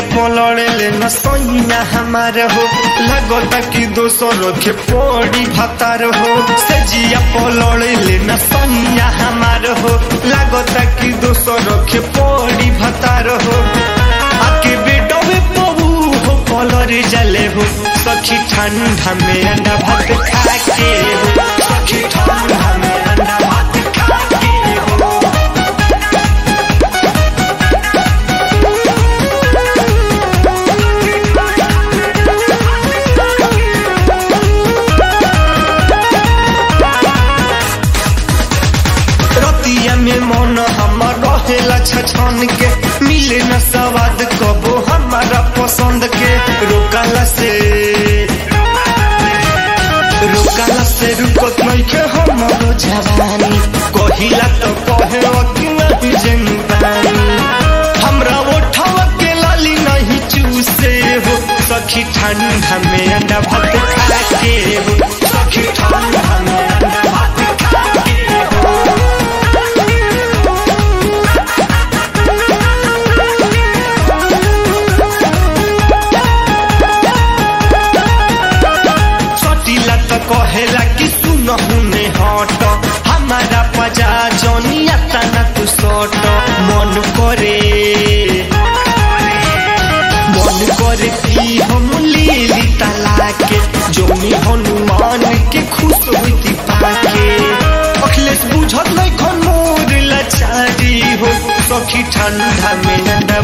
पलड़े ले न सैया हमार हो लगता कि दोसर के पड़ी भतार हो सजिया पलड़े ले न सैया हमार हो लगता कि दोसर के पड़ी भतार हो आके बेटो में पबू हो पलर जले हो सखी ठंडा में अंडा भात खा के हो सखी ठंडा में अंडा भात खा के हो रतिया में मन हमर रहेला छछन के मिले न स्वाद कबो हमारा पसंद के रोकाला से रोकाला से रुकत नहीं के हमरो जवानी कहिला तो कहे कि नहीं जनबानी हमरा ओठवा के लाली नहीं चूसे हो सखी ठंडा में अंडा भात खा के हो सखी ठंडा में अंडा भात खा के हो सटीला तो कहेला कि सुन हुने हट हमारा पजा जनिया तना तू सट मन करे मन करे कि हम लीली तला के जोनी हनुमान के खुश होती पाके अखिलेश बुझत नहीं खन मोर लाचारी हो सखी ठंडा में अंडा